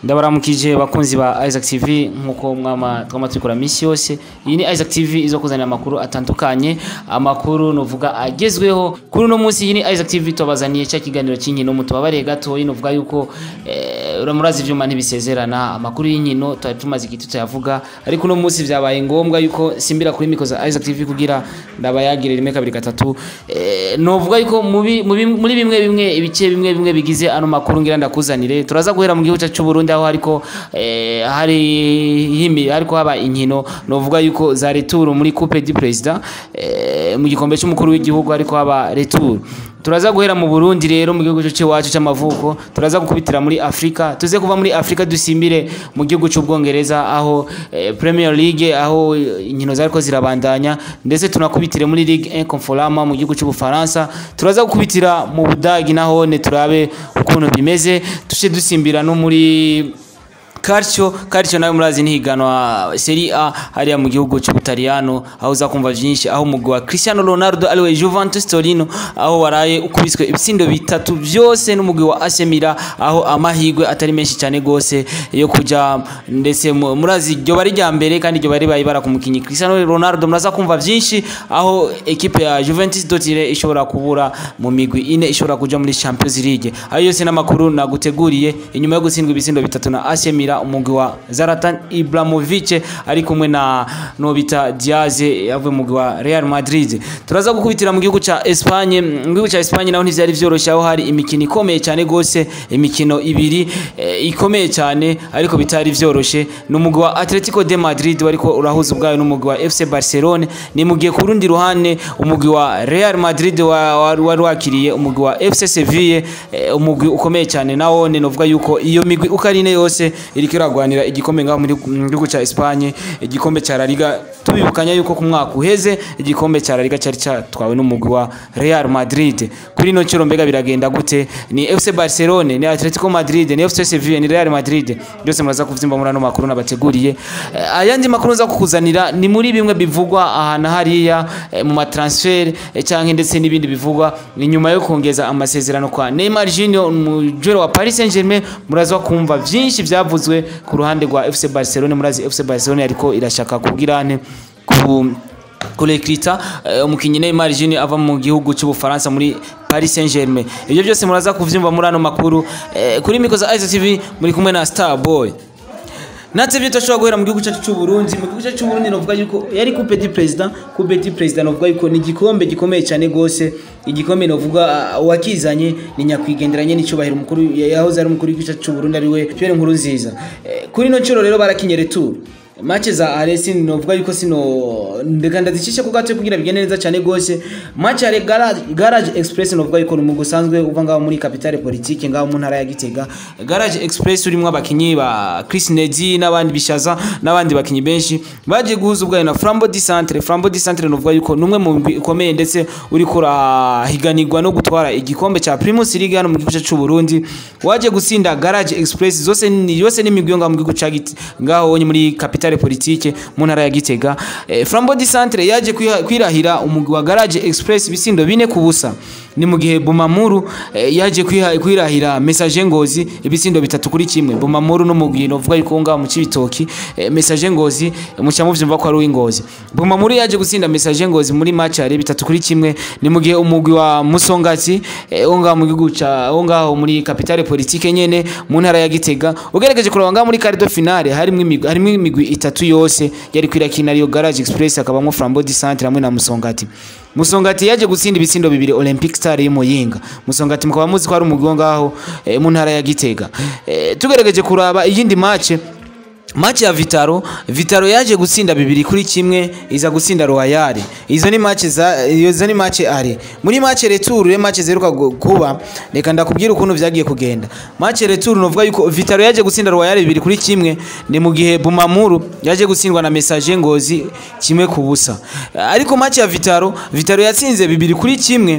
ndabaramukije bakunzi ba Isaac TV nkuko mwama twama tubikora misi yose iyi ni Isaac TV izo kuzanira amakuru atandukanye amakuru novuga agezweho kuri uno munsi iyi ni Isaac TV tubazaniye cya kiganiro cy'inkino mutubabariye gato novuga yuko eh, uramurazi ivyuma ntibisezerana amakuru y'inkino twari tumaze igiti tuyavuga ariko uno munsi vyabaye ngombwa yuko simbira kuri miko za Isaac TV kugira ndabayagire rimwe kabiri gatatu eh, novuga yuko mubi, mubi, muri bimwe bimwe ibice bimwe bimwe bigize ano makuru ngira ndakuzanire turaza guhera mu gihugu cyacu cy'u Burundi aho hariko eh, hari himi hariko haba inkino novuga yuko za retour muri Coupe du President eh, mu gikombe cy'umukuru w'igihugu hariko haba retour turaza guhera mu Burundi rero mu gihugu cyacu cy'amavuko turaza gukubitira muri Afrika tuze kuva muri Afrika dusimbire mu gihugu cy'ubwongereza aho eh, Premier League aho inkino zariko zirabandanya ndetse tunakubitire muri Ligue 1 Conforama mu gihugu cy'ubufaransa turaza gukubitira mu Budagi naho ne turabe ukuntu bimeze tushe dusimbira no muri Calcio Calcio nayo murazi ntihiganwa Serie A hariya mu gihugu cy'Ubutaliyano aho uzakumva vyinshi aho umugwi wa Cristiano Ronaldo ariwe Juventus Torino aho waraye ukubiswe ibitsindo bitatu byose n'umugwi wa AC Milan aho amahigwe atari menshi cyane gose yo kuja ndetse mu- murazi iryo bari rya mbere kandi iryo bari bayibara ku mukinyi Cristiano Ronaldo muraza kumva vyinshi aho ekipe ya Juventus Dotire ishobora kubura mu migwi ine ishobora kuja muri Champions League ayo yose n'amakuru naguteguriye inyuma yo gutsindwa ibitsindo bitatu na AC Milan umugwi wa Zlatan Ibrahimovic ari kumwe na Nobita Diaz yavuye mu mugwi wa Real Madrid turaza gukubitira mu gihugu ca Espagne mu gihugu ca Espagne naho ntivyari vyoroshe aho hari imikino ikomeye cyane gose imikino ibiri eh, ikomeye cyane ariko bitari vyoroshe ni umugwi wa Atletico de Madrid wariko urahuza ubwayo n'umugwi wa FC Barcelone ni mugiye ku rundi ruhande umugwi wa Real Madrid wa- wa- wari wakiriye umugwi wa FC Sevilla eh, umugwi ukomeye cyane nawo ne novuga yuko iyo migwi uko ari ine yose iriko iragwanira igikombe ngaho muri mu gihugu ca Espagne igikombe ca La Liga tubibukanya yuko ku mwaka uheze igikombe ca La Liga cyari cyatwawe n'umugwi wa Real Madrid kuri ino ciro mbega biragenda gute ni FC Barcelone ni Atletico Madrid ni FC Sevilla ni Real Madrid byose muraza kuvyimba muri ano makuru nabateguriye Eh, ayandi makuru nza kukuzanira ni muri bimwe bivugwa ahantu hariya eh, mu matransfer eh, canke ndetse n'ibindi bivugwa inyuma yo kongeza amasezerano kwa Neymar Junior umujero wa Paris Saint-Germain muraza kumva vyinshi vyavuzwe ku ruhande rwa FC Barcelone murazi FC Barcelone ariko irashaka kugira ne ku kurekrita uh, umukinyi Neymar Junior ava mu gihugu cy'Ubufaransa muri Paris Saint-Germain ibyo byose muraza kuvyumva muri ano makuru eh, kuri miko za Isaac TV muri kumwe na Star Boy natse byo tashobora guhera mu gihugu cyacu cy'u Burundi mu gihugu cyacu cy'u Burundi novuga yuko yari coupe du president coupe du president novuga yuko ni igikombe gikomeye cyane gose igikombe novuga uh, wakizanye ni nyakwigenderanye n'icyubahiro umukuru yahoze ari umukuru w'igihugu cyacu cy'u Burundi ariwe Pierre Nkurunziza eh, kuri no ciro rero barakinye retour match za Aresi novuga yuko sino ndeka ndazicisha ku gato kugira bigende neza cyane gose match ya garage, garage express novuga yuko mu gusanzwe uva ngaho muri capitale politique ngaho mu ntara ya Gitega garage express urimo abakinyi ba Chris Nedi n'abandi bishaza n'abandi bakinyi benshi baje guhuza ubwayo na Flambeau du Centre Flambeau du Centre novuga yuko numwe mu migwi ikomeye ndetse uri kurahiganirwa no gutwara igikombe ca Primus League hano mu gihugu cyacu cy'u Burundi waje gutsinda garage express zose ni yose n'imigwi yo ngaho mu gihugu ca Gite- ngaho wonye muri capitale politique mu ntara ya Gitega eh, Flambeau du Centre yaje kwiha- kwirahira umugwi wa garage express bisindo bine ku busa ni mu gihe Bumamuru eh, yaje kwiha- kwirahira message ngozi ibisindo bitatu kuri kimwe Bumamuru n'umugwi novuga yuko ngaho mu cibitoki eh, message ngozi muca muvyumva ko ari uw'ingozi Bumamuru yaje gutsinda message ngozi muri match yari bitatu kuri kimwe ni mu gihe umugwi wa Musongati eh, wo ngaho mu gihugu ca wo ngaho muri capitale politique nyene mu ntara ya Gitega ugerageje kuraba ngaho muri quart de finale harimo imigwi harimo imigwi itatu yose yari kwirakina Rio Garage Express akabamwo Flambeau du Centre hamwe na Musongati Musongati yaje gutsinda ibitsindo bibiri Olympic Star y'Imuyinga Musongati mukaba muzi ko ari umugwi wo ngaho eh, mu ntara ya Gitega eh, tugerageje kuraba iyindi match Match ya Vitaro, Vitaro yaje gutsinda bibiri kuri kimwe iza gutsinda Royal. Izo ni match za izo ni match ari. Muri match retour re match zeruka gu- kuba reka ndakubwira ukuntu vyagiye kugenda. Match retour novuga yuko Vitaro yaje gutsinda Royal bibiri kuri kimwe ni mu gihe Bumamuru yaje gutsindwa na Message Ngozi kimwe ku busa. Ariko match ya Vitaro, Vitaro yatsinze bibiri kuri kimwe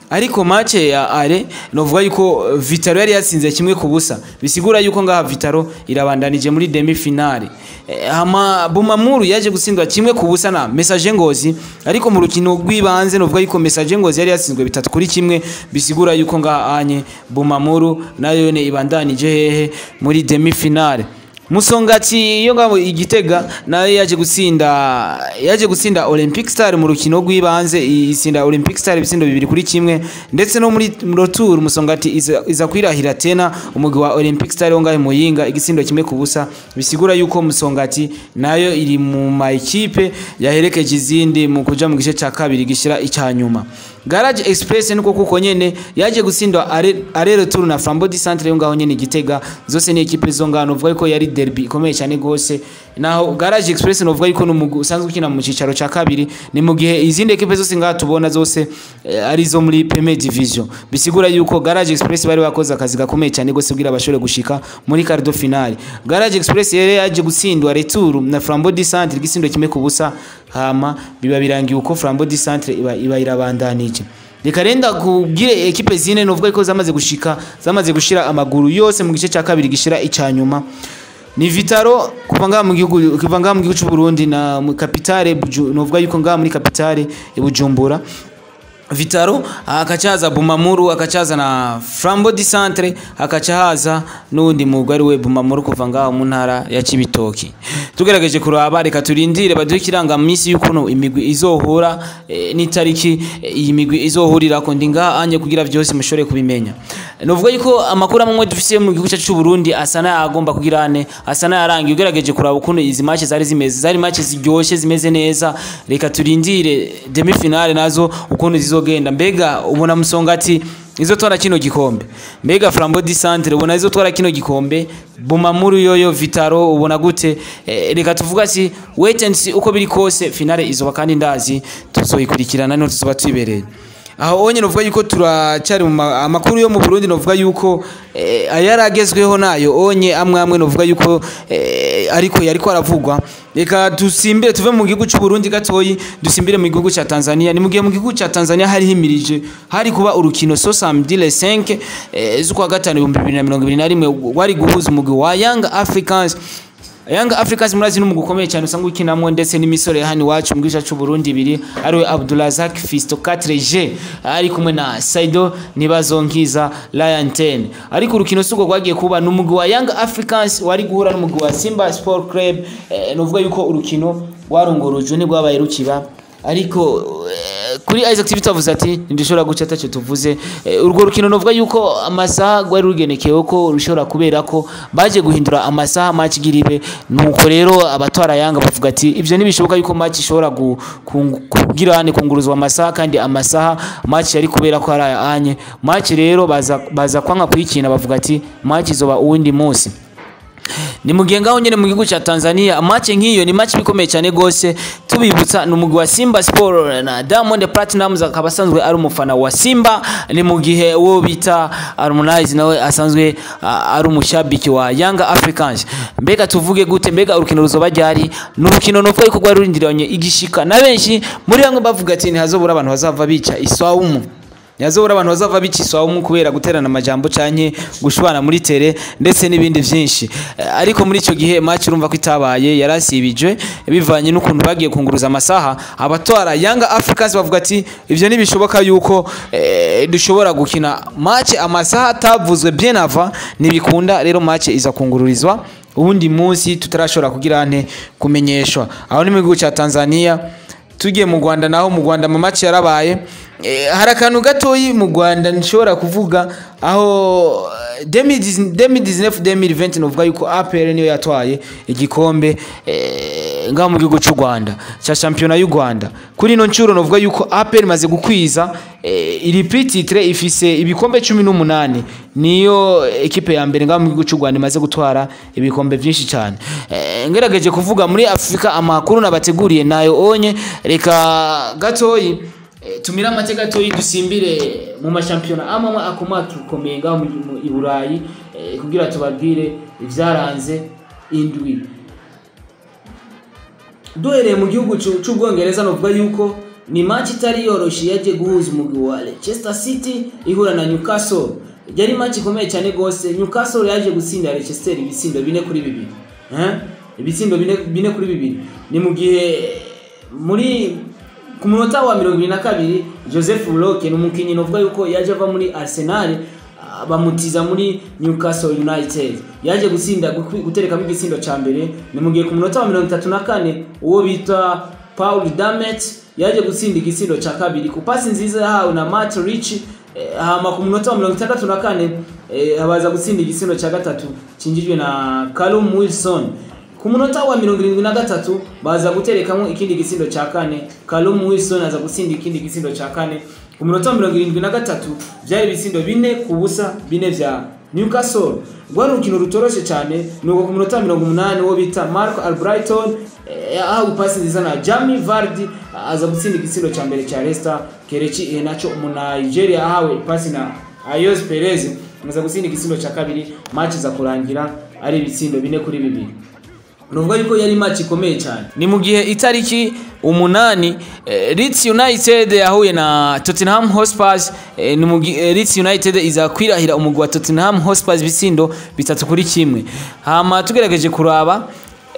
ariko match ya ale novuga yuko eh, Vitaro yari yatsinze kimwe ku busa bisigura yuko ngaha Vitaro irabandanije muri demi finale Eh, hama Bumamuru yaje gutsindwa kimwe ku busa na Message Ngozi ariko mu rukino rw'ibanze novuga yuko Message Ngozi yari yatsinzwe bitatu kuri kimwe bisigura yuko ngaha anye Bumamuru nayo ne ibandanije hehe muri demi finale Musongati iyo ngabo igitega nayo yaje gutsinda yaje gutsinda Olympic Star mu rukino rw'ibanze isinda Olympic Star ibitsindo bibiri kuri kimwe ndetse no muri retour Musongati iza, iza kwirahira tena umugwi wa Olympic Star wo ngahe muyinga igitsindo kimwe ku busa bisigura yuko Musongati nayo iri mu ma equipe yaherekeje izindi mu kuja mu gice ca kabiri gishira icyanyuma Garage Express nuko kuko nyene yaje gutsindwa are, are retour na Flambeau du Centre yo ngaho nyene igitega zose ni equipe zo ngano uvuga ko yari derby ikomeye cyane gose naho Garage Express novuga yuko n'umugwi usanzwe ukina mu cicaro ca kabiri ni mu gihe izindi equipe zose ngaha tubona zose eh, ari zo muri Premier Division bisigura yuko Garage Express bari bakoze akazi gakomeye cyane gose kugira bashobore gushika muri quart de finale Garage Express yari yaje gutsindwa retour na Flambeau du Centre igisindo kimwe ku busa hama biba birangiye uko Flambeau du Centre iba, iba irabandanije reka renda kubwire ekipe zine novuga ko zamaze gushika zamaze gushira amaguru yose mu gice cya kabiri gishira icyanyuma ni Vitaro kuva ngaha mu gihugu kuva ngaha mu gihugu cy'u Burundi na mu capitale Buju- novuga yuko ngaha muri capitale i Bujumbura Vitaro akacaza Bumamuru akacaza na Flambeau du Centre akaca haza n'undi mugwi ari we Bumamuru kuva ngaho mu ntara ya Cibitoki tugerageje kuraba reka turindire baduhe ikiranga minsi y'ukuntu imigwi izohura eh, n'itariki eh, iyi migwi izohurirako ndi ngaha anye kugira vyose mushobore kubimenya novuga yuko amakuru amwe dufise mu gihugu cyacu cy'u Burundi asa n'ayagomba kugira ane asa n'ayarangiye ugerageje kuraba ukuntu izi match zari zimeze zari match ziryoshe zimeze neza reka turindire demi finale nazo ukuntu zizogenda mbega ubona musongati izotwara kino gikombe mbega Flambeau du Centre ubona izotwara kino gikombe Bumamuru yoyo Vitaro ubona gute eh, reka tuvuga si wait and see uko biri kose finale izoba kandi ndazi tuzoyikurikirana no tuzoba twibereye aho onye novuga yuko turacyari mu ma- amakuru yo mu Burundi novuga yuko eh, ayaragezweho nayo onye amwe amwe novuga yuko eh, ariko yariko aravugwa reka dusimbire tuve mu gihugu cy'u Burundi gatoyi dusimbire mu gihugu cya Tanzania ni mu gihe mu gihugu cya Tanzania hari himirije hari kuba urukino so samedi le 5 eh, z'ukwa gatanu 2021 wari guhuza umugwi wa Young Africans Young Africans murazi n'umugwi ukomeye cyane usanga ukinamwo ndetse n'imisore ya hano iwacu mu gice cy'u Burundi ibiri ariwe Abdulrazak Fisto 4G ari kumwe na Saido Nibazonkiza Lion 10 ariko urukino sugo rwagiye kuba n'umugwi wa Young Africans wari guhura n'umugwi wa Simba Sport Club eh, novuga yuko urukino rwarongorojwe nibwabaye rukiba ariko eh, kuri Isaac TV tuvuze ati ntidushobora guca atacyo tuvuze Eh, urwo rukino novuga yuko amasaha rwari rugenekewe ko rushobora kubera ko baje guhindura amasaha match giribe nuko rero abatwara yanga bavuga ati ivyo ntibishoboka yuko match ishobora gu- kungu- kugira ane kunguruzwa amasaha kandi amasaha match yari kubera ko ari anye match rero baza baza kwanga kuyikina bavuga ati match izoba uwundi munsi ni mugihe ngaho nyene mu gihugu cya Tanzania match nk'iyo ni match bikomeye cyane gose tubibutsa ni umugwi wa Simba Sport na Diamond Platnumz akaba asanzwe ari umufana wa Simba ni mu gihe wo bita Harmonize nawe asanzwe ah, ari umushabiki wa Young Africans mbega tuvuge gute mbega urukino ruzoba ryari ni urukino novuga yuko rwari rurindiranye igishika na benshi muri bamwe bavuga ati ntihazobura abantu bazava bica iswawumu yazobora abantu bazava biciswaho kubera guterana amajambo canke gushwana muri tere ndetse n'ibindi vyinshi Eh, ariko muri ico gihe match urumva ko itabaye yarasibijwe bivanye n'ukuntu bagiye kunguruza amasaha abatwara Young Africans bavuga ati ivyo ntibishoboka yuko eh, dushobora gukina match amasaha atavuzwe bien avant ntibikunda rero match iza kungururizwa ubundi munsi tutarashobora kugira ante kumenyeshwa aho ni mu gihugu ca Tanzania tugiye mu Rwanda naho mu Rwanda mu match yarabaye Eh, hari akantu gatoyi mu Rwanda nshobora kuvuga aho eh, 2019 2020 novuga yuko APR niyo yatwaye igikombe eh, ngaho mu gihugu cy'u Rwanda cya championnat y'u Rwanda kuri ino ncuro novuga yuko APR imaze gukwiza eh, iri petit titre ifise ibikombe 18 niyo ekipe ya mbere ngaho mu gihugu cy'u Rwanda imaze gutwara ibikombe byinshi cyane eh, ngerageje kuvuga muri Afrika amakuru nabateguriye nayo onye reka gatoyi Eh, tumira amateka gatoyi dusimbire mu mashampiyona amwe amwe akomakomeye ngaho mu- mu- i burayi eh, kugira tubabwire ivyaranze indwi duhereye mu gihugu c'u- c'ubwongereza novuga yuko ni match itari yoroshe yaje guhuza umugwi wa Leicester City ihura na Newcastle yari match ikomeye cyane gose Newcastle yaje gutsinda Leicester ibitsindo bine kuri bibiri eh ibitsindo bine, bine kuri bibiri ni mu gihe muri ku munota wa mirongo ibiri na kabiri Joseph Roque ni umukinnyi novuga yuko yaje ava muri Arsenal ah, bamutiza muri Newcastle United yaje gutsinda gu- guterekamo igitsindo ca mbere ni mu gihe ku munota wa mirongo itatu na kane uwo bita Paul Damet yaje gutsinda igitsindo ca kabiri ku pasi nziza yahawe na Matt Rich eh, hama ku munota wa mirongo itandatu na kane eh, abaza gutsinda igitsindo ca gatatu cinjijwe na Callum Wilson ku munota wa mirongo irindwi na gatatu baza guterekamo ikindi gitsindo cya kane Callum Wilson aza gutsinda ikindi gitsindo cya kane ku munota wa mirongo irindwi na gatatu byari ibitsindo bine ku busa bine vya Newcastle rwari urukino rutoroshe cyane nuko ku munota wa mirongo umunani uwo bita Marco Albrighton eh, ahawe ipasi nziza na Jamie Vardy aza gutsinda igitsindo cya mbere cya Leicester Kelechi Iheanacho umu Nigeria ahawe ipasi na Ayos Perez aza gutsinda igitsindo cya kabiri match za kurangira ari ibitsindo bine kuri bibiri nuvuga yuko yari match ikomeye cyane ni mu gihe itariki umunani eh, Leeds United yahuye na Tottenham Hotspur eh, ni mu gihe eh, Leeds United iza kwirahira umugwi wa Tottenham Hotspur ibitsindo bitatu kuri kimwe hama tugerageje kuraba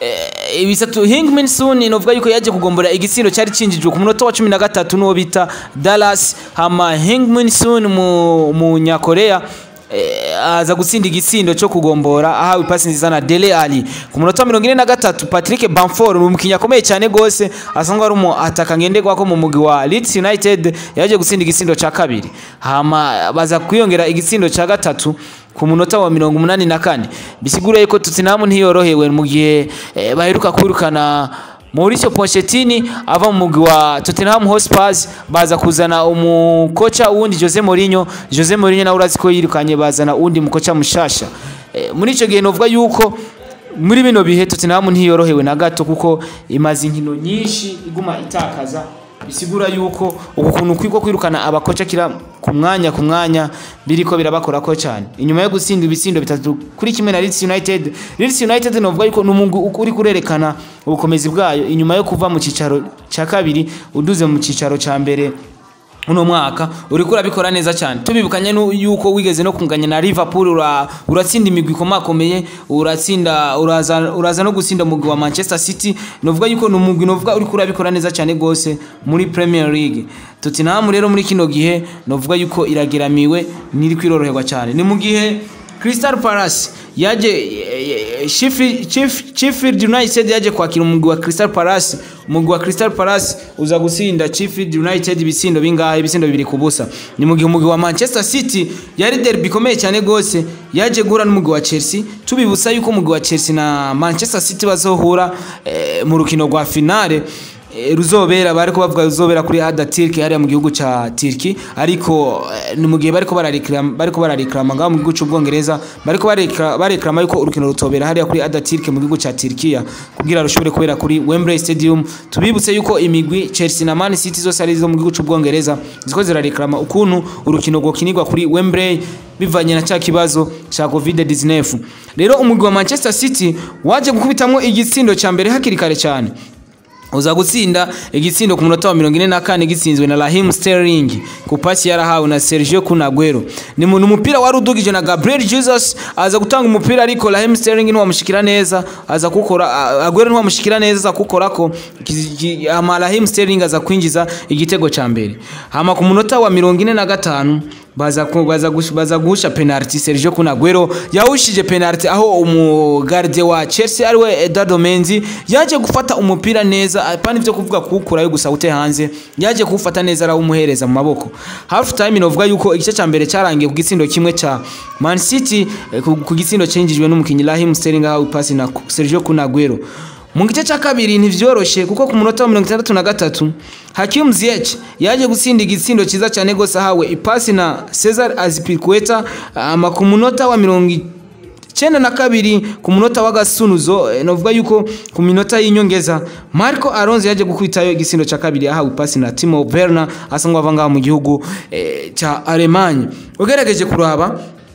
eh, ibisatu Hingmin Sun novuga yuko yaje kugombora igitsindo cyari cinjijwe ku munota wa 13 n'uwo bita Dallas hama Hingmin Sun mu, mu Nyakorea eh, aza gutsinda igitsindo cyo kugombora ahawe ipasi nziza na Dele Ali ku munota wa mirongo ine na gatatu Patrick Bamford ni umukinnyi akomeye cyane gose asanzwe ari umu ataka ngenderwa ko mu mugwi wa Leeds United yaje gutsinda igitsindo cya kabiri hama baza kwiyongera igitsindo cya gatatu ku munota wa mirongo umunani na kane bisigura yuko Tottenham ntiyorohewe mu gihe eh, baheruka kwirukana Mauricio Pochettino ava mu mugwi wa Tottenham Hotspur baza kuzana umukocha wundi Jose Mourinho Jose Mourinho nawe urazi ko yirukanye bazana undi mukocha mushasha e, muri ico gihe novuga yuko muri bino bihe Tottenham ntiyorohewe na gato kuko imaze inkino nyinshi iguma itakaza bisigura yuko uku kuntu kwiko kwirukana abakoca kira ku mwanya ku mwanya biriko birabakora ko cyane inyuma yo gutsinda ibitsindo bitatu kuri kimwe na Leeds United Leeds United novuga yuko numungu uri kurerekana ubukomezi bwayo inyuma yo kuva mu cicaro ca kabiri uduze mu cicaro ca mbere uno mwaka uriko urabikora neza cyane tubibukanye nu- yuko wigeze no kunganya na Liverpool ura, uratsinda imigwi ikomakomeye uratsinda uraza, uraza no gutsinda umugwi wa Manchester City novuga yuko ni umugwi novuga uriko urabikora neza cyane gose muri Premier League Tottenham rero muri kino gihe novuga yuko irageramiwe niri kwiroroherwa cyane ni mu gihe Crystal Palace yaje eh, eh, Sheffield Chief- Sheffield United yaje kwakira umugwi wa Crystal Palace umugwi wa Crystal Palace uza gutsinda Sheffield United ibitsindo bingahe ibitsindo bibiri ku busa ni mu gihe umugwi wa Manchester City yari derby ikomeye cyane gose yaje guhura n'umugwi wa Chelsea tubibutsa yuko umugwi wa Chelsea na Manchester City bazohura eh, mu rukino rwa finale Eh, ruzobera bariko bavuga ruzobera kuri Ada Turkey hariya mu gihugu ca Turkey ariko eh, ni mu gihe bariko barareklama bariko barareklama ngaho mu gihugu c'Ubwongereza bariko barekla- bareklama yuko urukino rutobera hariya kuri Ada Turkey mu gihugu ca Turkiya kugira rushobore kubera kuri Wembley Stadium tubibutse yuko imigwi Chelsea na Man City zose ari zo mu gihugu c'Ubwongereza ziko zirareklama ukuntu urukino rwokinirwa kuri Wembley bivanye na cya kibazo cya COVID-19 rero umugwi wa Manchester City waje gukubitamwo igitsindo ca mbere hakiri kare cyane uza gutsinda igitsindo ku munota wa mirongo ine na kane gitsinzwe na Raheem Sterling ku pasi yarahawe na Sergio Kun Aguero ni mu ni umupira wari udugije na Gabriel Jesus aza gutanga umupira ariko Raheem Sterling ntiwamushikira neza aza kukora A- Aguero ntiwamushikira neza aza kukorako Ki- ki- hama Raheem Sterling aza kwinjiza igitego ca mbere hama ku munota wa mirongo ine na gatanu baza ku- baza gush- baza guhusha penalty Sergio Kun Aguero yahushije penalty aho umugarde wa Chelsea ariwe Eduardo Menzi yaje gufata umupira neza apana ivyo kuvuga kuwukurayo gusa ute hanze yaje kuwufata neza arawumuhereza mu maboko half time novuga yuko igice ca mbere carangiye ku gitsindo kimwe ca Man City eh, ku ku gitsindo cinjijwe n'umukinyi Raheem Sterling ahawe ipasi na Sergio Kun Aguero mu gice cya kabiri ntivyoroshe kuko ku munota wa mirongo itandatu na gatatu Hakim Ziyech yaje gutsinda igitsindo cyiza cyane gose ahawe ipasi na Cesar Azpilicueta ama ku munota wa mirongo icyenda na kabiri ku munota w'agasunuzo eh, novuga yuko ku minota y'inyongeza Marco Alonso yaje gukubitayo igitsindo cya kabiri ahawe ipasi na Timo Werner asa nk'uwava ngaha mu gihugu eh, cya Alemanya ugerageje kuraba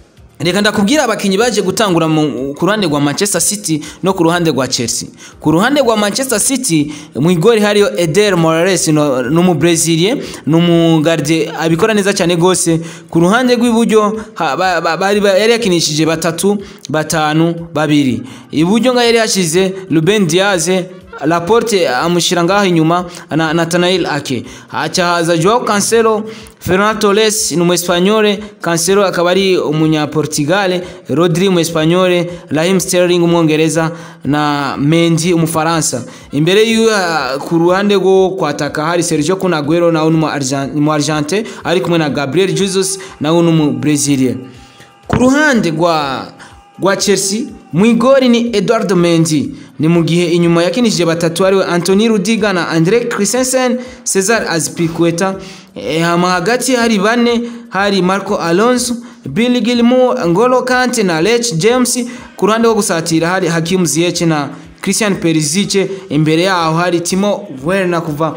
reka ndakubwira abakinnyi baje gutangura mu- ku ruhande rwa manchester city no ku ruhande rwa chelsea ku ruhande rwa manchester city mu igori hariyo eder morales no- ni umubreziliye ni umugarde abikora neza cyane rwose ku ruhande rw'iburyo ha- ba- ba- bari ba- yari yakinishije batatu batanu babiri iburyo ngaho yari yashize ruben diaze Laporte amushyira ngaho inyuma na Nathanael Ake haca haza Joao Cancelo Ferran Torres ni umuespanyole Cancelo akaba ari umunyaportugale Rodri umuespanyole Raheem Sterling umwongereza na Mendy umufaransa imbere y'uyu ah, ku ruhande rwo kwataka hari Sergio Kun Aguero nawe ni umu Argent- ni umu Argentine ari kumwe na Gabriel Jesus nawe ni umu Brazilian ku ruhande rwa rwa Chelsea mu igori ni Eduardo Mendy ni mu gihe inyuma yakinishije batatu ariwe Anthony Rudiga na Andre Christensen Cesar Azpilicueta e, hama hagati hari bane hari Marco Alonso Billy Gilmour Ngolo Kante na Lech James ku ruhande rwo gusatira hari Hakim Ziyech na Christian Perisic imbere yaho hari Timo Werner kuva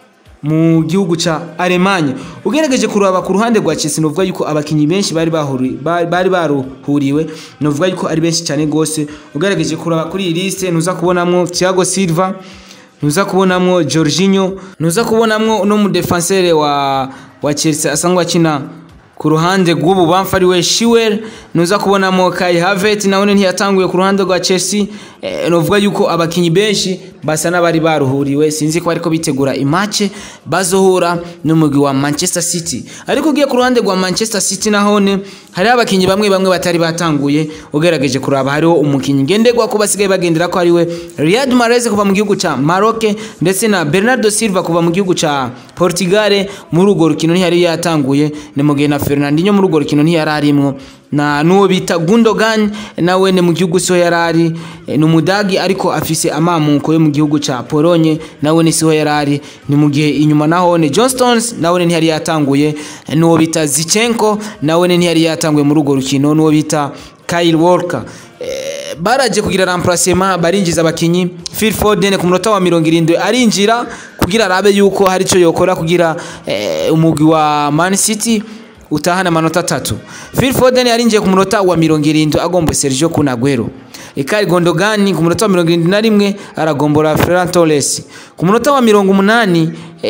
mu gihugu ca Alemanya ugerageje kuraba ku ruhande rwa Chelsea novuga yuko abakinyi benshi bari bahuri bari bari baruhuriwe novuga yuko ari benshi cyane gose ugerageje kuraba kuri iyi liste ntuza kubonamwo Thiago Silva ntuza kubonamwo Jorginho ntuza kubonamwo no mu defenseur wa wa Chelsea asangwa akina ku ruhande rw'ubu bamfa ari we Shiwer nuza kubonamo Kai Havertz nawe ntiyatanguye ku ruhande rwa Chelsea eh, novuga yuko abakinyi benshi basa n'abari baruhuriwe sinzi ko bariko bitegura imace bazohura n'umugwi wa Manchester City ariko ugiye ku ruhande rwa Manchester City nahone hari abakinyi bamwe bamwe batari batanguye ugerageje kuraba hariho umukinyi ngenderwa ko basigaye bagendera ko ari we Riyad Mahrez kuva mu gihugu ca Maroc ndetse na Bernardo Silva kuva mu gihugu ca Portugal muri urwo rukino ntiyari yatanguye ni mu gihe na Fernandinho muri urwo rukino ntiyari arimwo na nuwo bita Gundogan nawe ni mu gihugu so yarari e, ni umudagi ariko afise amamuko yo mu gihugu ca Polonye nawe ni siho yarari ni mu gihe inyuma naho ne John Stones nawe ntiyari yatanguye e, nuwo bita Zichenko nawe ntiyari yatanguye muri urwo rukino nuwo bita Kyle Walker e, baraje kugira remplacement barinjiza abakinyi Phil Foden ku munota wa 70 arinjira kugira arabe yuko hari ico yokora kugira e, umugwi wa Man City utahana amanota atatu Phil Foden yarinjiye ku munota wa mirongo irindwi agomba Sergio Kun Aguero Ikari Gondogani ku munota wa mirongo irindwi na rimwe aragombora Ferran Torres ku munota wa mirongo umunani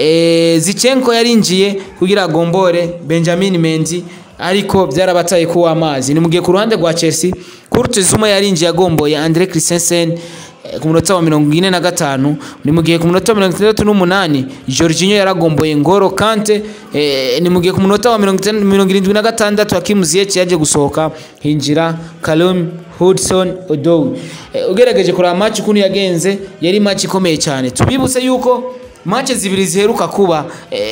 e, Zichenko yarinjiye kugira agombore Benjamin Mendy ariko byarabataye kuwa amazi ni mugiye ku ruhande rwa Chelsea Kurt Zuma yarinjiye agomboye Andre Christensen ku munota wa mirongo ine na gatanu ni mu gihe ku munota wa mirongo itandatu n'umunani Jorginho yaragomboye Ngoro Kante eh, ni mu gihe ku munota wa mirongo itanu- mirongo irindwi na gatandatu Hakim Ziyech yaje gusohoka hinjira Callum Hudson Odoi eh, ugerageje kuraba match ukuntu yagenze yari match ikomeye cyane tubibutse yuko match zibiri ziheruka kuba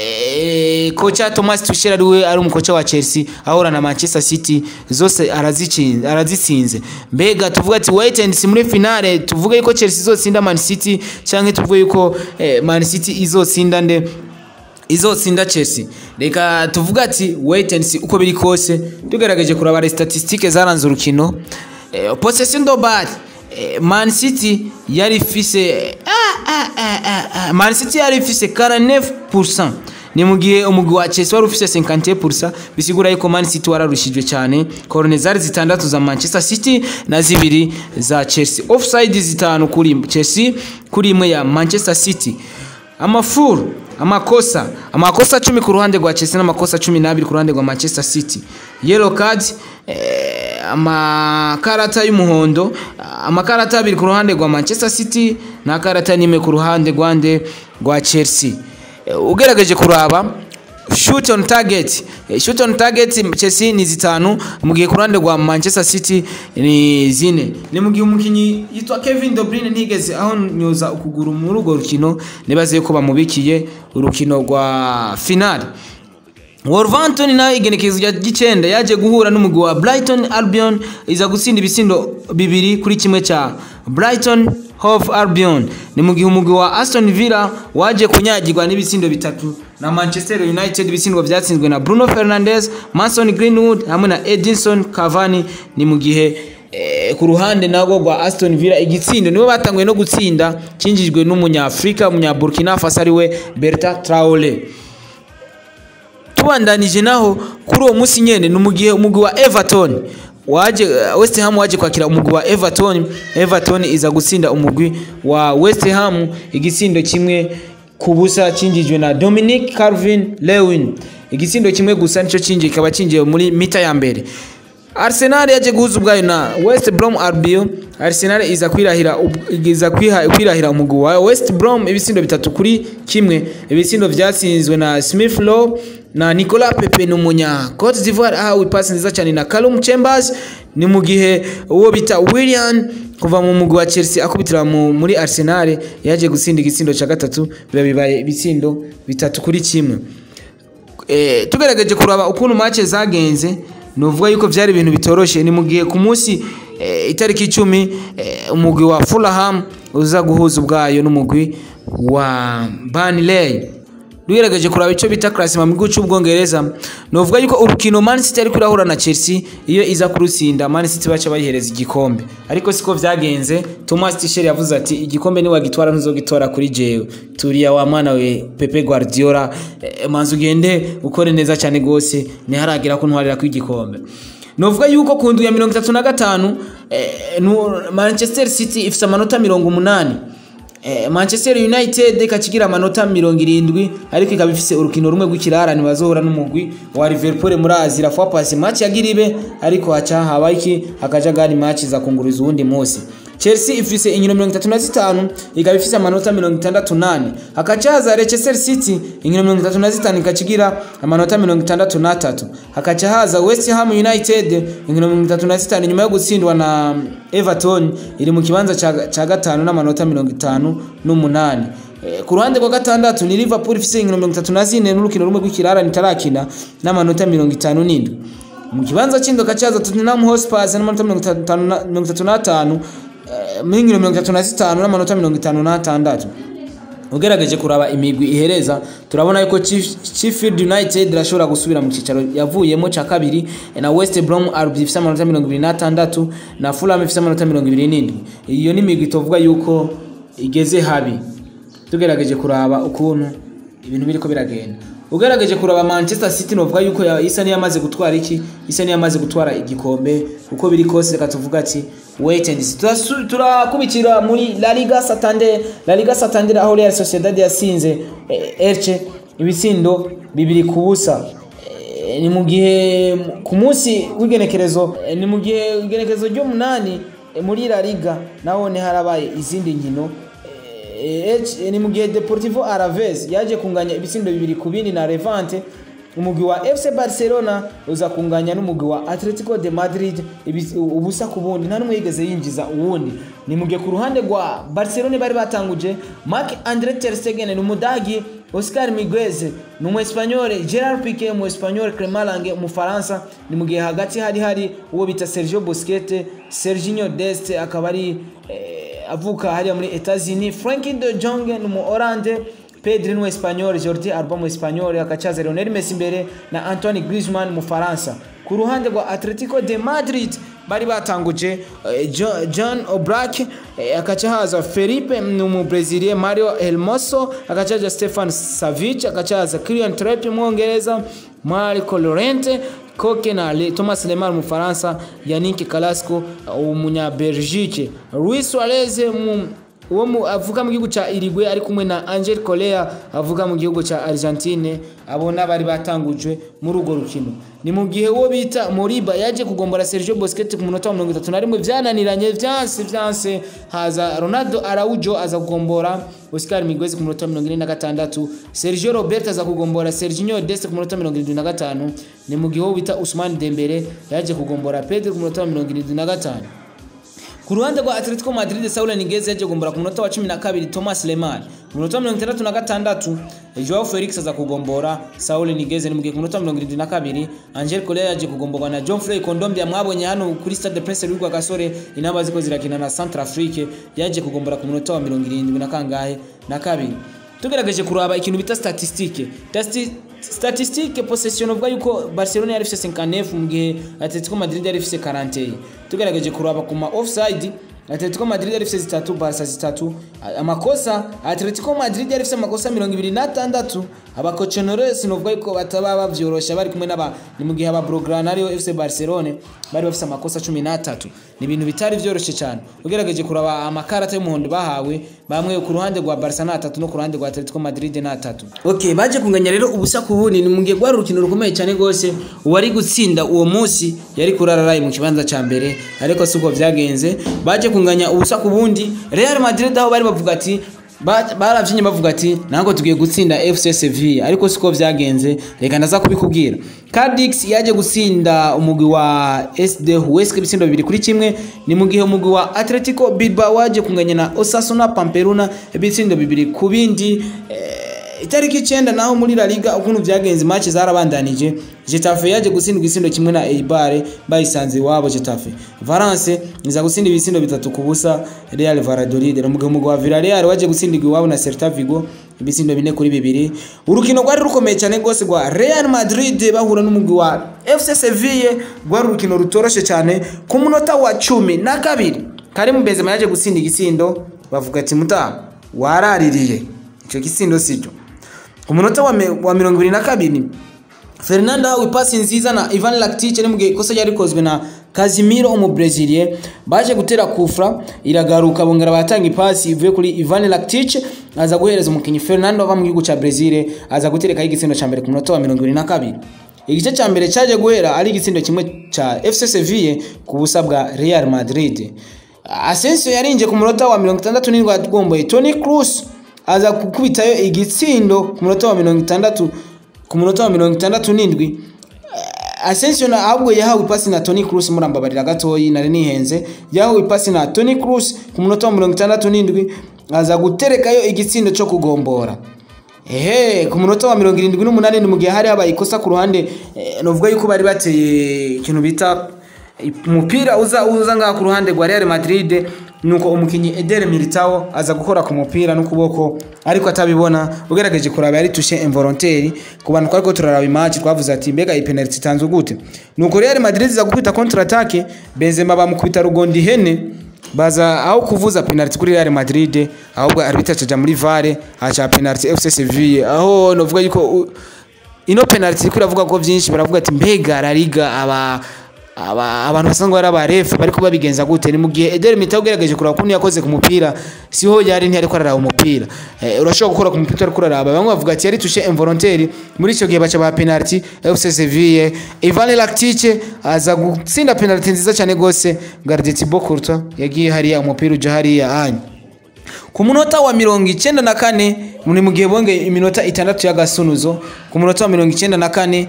eh, kocha Thomas Tuchel ari we ari umukocha wa Chelsea ahura na Manchester City zose arazitsinze arazitsinze mbega tuvuga ati wait and see muri finale tuvuge yuko Chelsea izotsinda Man City canke tuvuge yuko eh, Man City izotsinda nde izotsinda Chelsea reka tuvuga ati wait and see uko biri kose tugerageje kuraba statistique zaranze urukino eh, possession do ball eh, Man City yari ifise ah, ah, ah, ah, ah. Man City yari ifise 49% ni mu gihe umugwi wa Chelsea wari ufise 51% bisigura yuko Man City wararushijwe cyane korone zari zitandatu za Manchester City na zibiri za Chelsea offside zitanu kuri Chelsea kuri imwe ya Manchester City amafuru amakosa amakosa cumi ku ruhande rwa Chelsea n'amakosa cumi n'abiri ku ruhande rwa Manchester City yellow card eh, amakarata y'umuhondo amakarata abiri ku ruhande rwa Manchester City n'akarata n'imwe ku ruhande rwande rwa Chelsea Eh, ugerageje kuraba shoot on target Eh, shoot on target Chelsea ni zitanu mu gihe ku ruhande rwa Manchester City ni zine ni mu gihe umukinyi yitwa Kevin De Bruyne ntigeze aho nyoza ukuguru muri urwo rukino nibaze yuko bamubikiye urukino rwa finale Wolverhampton nayo igenekerezo rya gicenda yaje guhura n'umugwi wa Brighton Albion iza gutsinda ibisindo bibiri kuri kimwe ca Brighton Hove Albion ni mu gihe umugwi wa Aston Villa waje kunyagirwa n'ibitsindo bitatu na Manchester United ibitsindwa byatsinzwe na Bruno Fernandes, Mason Greenwood hamwe na Edinson Cavani ni mu gihe eh, ku ruhande nago rwa Aston Villa igitsindo nibo batanguye no gutsinda cinjijwe n'umunyafrika umunya Burkina Faso ariwe Bertrand Traore tubandanije naho kuri uwo munsi nyene ni mu gihe umugwi wa Everton waje West Ham waje kwakira umugwi wa Everton Everton iza gutsinda umugwi wa West Ham igitsindo kimwe ku busa cinjijwe na Dominic Calvin Lewin igitsindo kimwe gusa nico cinjiye kikaba cinjiye muri mita ya mbere Arsenal yaje guhuza ubwayo na West Brom Albion Arsenal iza kwirahira ub- iza kwiha- kwirahira umugwi wa West Brom ibitsindo bitatu kuri kimwe ibitsindo vyatsinzwe na Smith Rowe na Nicolas Pepe n'umunya Cote d'Ivoire ahawe ipasi nziza cyane na Callum Chambers ni mu gihe uwo bita William kuva mu mugwi wa Chelsea akubitira mu, muri Arsenal yaje gutsinda igitsindo ca gatatu biba bibaye ibitsindo bitatu kuri kimwe eh, tugerageje kuraba ukuntu match zagenze nuvuga yuko vyari ibintu bitoroshe ni mu gihe ku munsi eh, itariki icumi eh, umugwi wa Fulham uza guhuza ubwayo n'umugwi wa Burnley tugerageje kuraba ico bita classement mu gihugu c'ubwongereza nuvuga yuko urukino Man City ariko irahura na Chelsea iyo iza kurutsinda Man City baca bayihereza igikombe ariko siko vyagenze Thomas Tuchel yavuze ati igikombe ni wagitwara ntuzogitora kuri jewe turiya wa mwana we Pepe Guardiola eh, manzi ugende ukore neza cyane gose ntiharagira ko ntwarira ku igikombe novuga yuko ku ndwi ya mirongo itatu na gatanu eh, nu- Manchester City ifise amanota mirongo umunani Eh, Manchester United ikakigira amanota mirongo irindwi ariko ikaba ifise urukino rumwe rw'ikirarane bazohura n'umugwi wa Liverpool muri Asia fois passe match yagira ibe ariko haca haba iki hakaja gani match za kunguriza uwundi munsi Chelsea ifise inkino mirongo itatu na zitanu ikaba ifise amanota mirongo itandatu nane hakaca haza Leicester City inkino mirongo itatu na zitanu ikakigira amanota mirongo itandatu n'atatu hakaca haza West Ham United inkino mirongo itatu na zitanu nyuma yo gutsindwa na Everton iri mu kibanza ca ca gatanu n'amanota mirongo itanu n'umunani Eh, ku ruhande rwa gatandatu ni Liverpool ifise inkino mirongo itatu na zine n'urukino rumwe rw'ikirarane itarakina n'amanota mirongo itanu n'indwi mu kibanza c'indoka caza Tottenham Hotspur n'amanota mirongo itanu na- mirongo itatu n'atanu eh, mu nkino mirongo itatu na zitanu n'amanota mirongo itanu n'atandatu ugerageje kuraba imigwi ihereza turabona yuko Chief- Sheffield United irashobora gusubira mu cicaro yavuyemo ca kabiri na West Brom Albion ifise amanota mirongo ibiri n'atandatu na Fulham ifise amanota mirongo ibiri n'indwi iyo ni imigwi tuvuga yuko igeze habi tugerageje kuraba ukuntu ibintu biriko biragenda ugerageje kuraba Manchester City novuga yuko ya- isa niyamaze gutwara iki isa niyamaze gutwara igikombe uko biri kose reka tuvuga ati wait and see Turasu- turakubitira muri La Liga Santander La Liga Santander aho Real Sociedad yasinze eh, Elche ibitsindo bibiri ku busa Eh, ni mu gihe ku munsi w'igenekerezo eh, ni mu gihe igenekerezo ry'umunani eh, muri La Liga nahone harabaye izindi nkino Eh, eh, ni mu gihe Deportivo Alaves yaje kunganya ibitsindo bibiri ku bindi na Levante umugwi wa FC Barcelona uza kunganya n'umugwi wa Atletico de Madrid ibis- ubusa ku bundi nta n'umwe yigeze yinjiza uwundi ni mu gihe ku ruhande rwa Barcelona bari batanguje Marc Andre ter Stegen ni umudagi Oscar Miguez ni umu Espanyol Gerard Piqué umu Espanyol Clement Lange umufaransa ni mu gihe hagati hari hari uwo bita Sergio Busquets Serginho Dest akaba ari eh, avuka hariya muri Etats-Unis Frankie de Jong ni umu Oranje Pedri ni Espanyol Jordi Alba mu Espanyol akacaza Lionel Messi imbere na Antoine Griezmann mu Faransa ku ruhande rwa Atletico de Madrid bari batanguje eh, Jo- John Oblak eh, akaca haza Felipe ni umu Brazilian Mario Hermoso akaca haza Stefan Savic akaca haza Kylian Trippier umwongereza Marco Llorente Koke na Le, Thomas Lemar mu Faransa Yannick Carrasco umunya Belgique Luis Suarez mu uwo mu- avuga mu gihugu cya Uruguay ari kumwe na Angel Correa avuga mu gihugu cya Argentine abona bari batangujwe muri urwo rukino ni mu gihe uwo bita Moriba yaje kugombora Sergio Busquets ku munota wa mirongo itatu na rimwe byananiranye vyanse vyanse haza Ronaldo Araujo aza kugombora Oscar Miguez ku munota wa mirongo ine na gatandatu Sergio Roberto aza kugombora Serginho Dest ku munota wa mirongo irindwi na gatanu ni mu gihe uwo bita Ousmane Dembele yaje kugombora Pedro ku munota wa mirongo irindwi na gatanu ku ruhande rwa Atletico Madrid Saul Niguez yaje kugombora ku munota wa 12 Thomas Lemar ku munota wa 66 Joao Felix aza kugombora Saul Niguez ni mu gihe ku munota wa 72 Angel Correa yaje kugomborwa na John Frey Kondombia mwabonye hano kuri Stade de Prince Rwigwa Gasore inamba ziko zirakina na Centrafrique yaje kugombora ku munota wa 70 na kangahe na kabiri tugerageje kuraba ikintu bita statistique Tasti- statistique possession uvuga yuko Barcelona yari ifise 59 mu gihe Atletico Madrid yari ifise 41 tugerageje kuraba ku ma offside Atletico Madrid yari ifite zitatu Barca zitatu A- amakosa Atletico Madrid yari ifite amakosa mirongo ibiri n'atandatu abakoconores novuga yuko bataba bavyorosha bari kumwe n'aba ni mu gihe aba Blaugrana ariyo FC Barcelone bari bafite amakosa cumi n'atatu ni ibintu bitari vyoroshe cyane ugerageje kuraba amakarata y'umuhondo bahawe bamwe ku ruhande rwa Barca n'atatu no ku ruhande rwa Atletico Madrid n'atatu okay baje kunganya rero ubusa ku bundi ni mu gihe rwari urukino rukomeye cyane rwose uwari gutsinda uwo munsi yari kurararaye mu kibanza cya mbere ariko siko vyagenze baje kunganya ubusa ku bundi Real Madrid aho bari bavuga ati ba- baravyinnye bavuga ati ntabwo tugiye gutsinda FC Sevilla ariko siko vyagenze reka ndaza kubikubwira Cadix yaje gutsinda umugwi wa SD Huesca ibitsindo bibiri kuri kimwe ni mu gihe umugwi wa Atletico Bilbao waje kunganya na Osasuna Pamplona ibitsindo bibiri ku bindi eh, itariki icyenda naho muri La Liga ukuntu vyagenze match zarabandanije Getafe yaje gutsindwa igisindo kimwe na Eibar bayisanze iwabo Getafe Valence iza gutsinda ibisindo bitatu ku busa Real Valladolid mu gihe umugwi wa Villarreal waje gutsindirwa iwabo na Celta Vigo ibisindo bine kuri bibiri urukino rwari rukomeye cyane rwose rwa Real Madrid bahura n'umugwi wa FC Sevilla rwari urukino rutoroshe cyane ku munota wa cumi na kabiri Karim Benzema yaje gutsinda igisindo bavuga ati muta waraririye icyo gisindo sicyo ku munota wa, me, wa mirongo ibiri na kabiri Fernando ahawe ipasi nziza na Ivan Rakitic ni mu gihe ikosa ryari rikozwe na Casemiro umubreziliye baje gutera kufra iragaruka bongera batanga ipasi ivuye kuri Ivan Rakitic aza guhereza umukinnyi Fernando ava mu gihugu ca Brazil aza guterekaho igitsindo ca mbere ku munota wa mirongo ibiri na kabiri igice ca mbere caje guhera ari igitsindo kimwe ca FC Sevilla ku busa bwa Real Madrid Asensio yarinje ku munota wa mirongo itandatu n'indwi agomboye Toni Kroos aza gukubitayo igitsindo ku munota wa mirongo itandatu ku munota wa mirongo itandatu n'indwi Asensio na ahubwo yahawe ipasi na Toni Kroos murambabarira gatoyi nari nihenze yahawe ipasi na Toni Kroos ku munota wa mirongo itandatu n'indwi aza guterekayo igitsindo cyo kugombora ehe ku munota wa mirongo irindwi n'umunani ni mu gihe hari habaye ikosa ku ruhande eh, novuga yuko bari bateye ikintu bita umupira uza uza ngaha ku ruhande rwa Real Madrid nuko umukinyi Eder Militao aza gukora ku mupira n'ukuboko ariko atabibona ugerageje kuraba yari tushe involontaire ku bantu twariko turaraba match twavuze ati mbega iyi penalty itanzwe gute nuko Real Madrid iza gukubita contre attaque Benzema bamukubita rugondi hene baza aho kuvuza penalty kuri Real Madrid ahubwo arbitre acaja muri VAR aca penalty FC Sevilla aho novuga yuko u- ino penalty iko iravuga ko byinshi baravuga ati mbega La Liga aba aba abantu basanzwe ari abarefu bariko babigenza gute ni mu gihe Eder Militao ugerageje kuraba kuntu yakoze ku mupira siho yari ntiyari ko araraba umupira eh, urashobora gukora ku mupira ariko uraraba bamwe bavuga ati yari touché involontaire muri icyo gihe baca ba penalty FC Sevilla Ivan Rakitic aza gutsinda penalty nziza cyane gose Gardien Thibaut Courtois yagiye hariya umupira uja hariya anya ku munota wa mirongo icyenda na kane ni mu gihe bongeye iminota itandatu y'agasunuzo ku munota wa mirongo icyenda na kane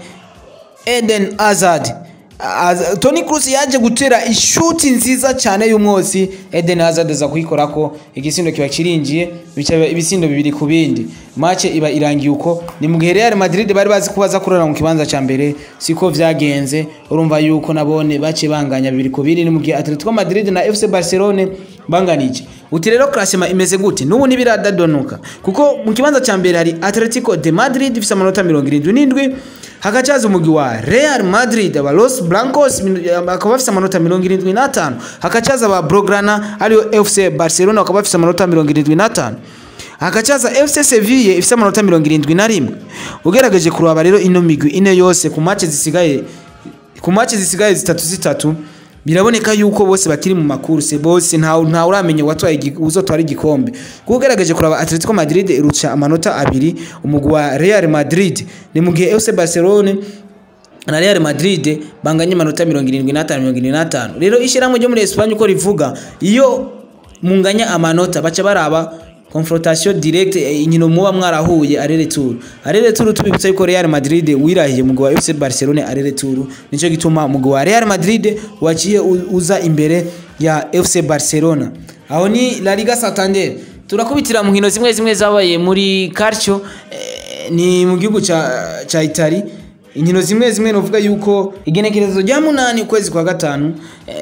Eden Hazard Az- Toni Kroos yaje gutera ishuti nziza cyane y'umwotsi Eden Hazard aza kuyikorako igisindo kiba kirinjiye bica ibisindo bibiri ku bindi match iba irangiye uko ni mu gihe Real Madrid bari bazi ko baza kurara mu kibanza cya mbere siko vyagenze urumva yuko nabone bace banganya bibiri ku bindi ni mu gihe Atletico Madrid na FC Barcelone banganije uti rero classement imeze gute n'ubu ntibiradadonuka kuko mu kibanza cya mbere hari Atletico de Madrid ifite amanota mirongo irindwi n'indwi hakacaza umugwi wa Real Madrid aba Los Blancos min- bakaba bafite amanota mirongo irindwi n'atanu hakacaza aba Blaugrana ariyo FC Barcelona bakaba bafite amanota mirongo irindwi n'atanu hakacaza FC Sevilla ifite amanota mirongo irindwi na rimwe ugerageje kuraba rero ino migwi ine yose ku match zisigaye ku match zisigaye zitatu zitatu biraboneka yuko bose bakiri mu makurse bose nta nta uramenya watwaye igi- uzotwara igikombe kuko ugerageje kuraba Atletico Madrid iruca amanota abiri umugwi wa Real Madrid ni mu gihe FC Barcelona na Real Madrid banganye amanota mirongo irindwi n'atanu mirongo irindwi n'atanu rero ishyirahamwe ryo muri Espagne uko rivuga iyo munganya amanota baca baraba confrontation direct eh, inkino muba mwarahuye arere tour arere tour tubibutsa yuko Real Madrid wirahiye mu wa FC Barcelona arere tour nico gituma mu wa Real Madrid waciye u- uza imbere ya FC Barcelona aho ni La Liga Santander turakubitira mu nkino zimwe zimwe zabaye muri Calcio eh, ni mu gihugu ca ca Italy inkino zimwe zimwe novuga yuko igenekerezo rya munani ukwezi kwa gatanu eh,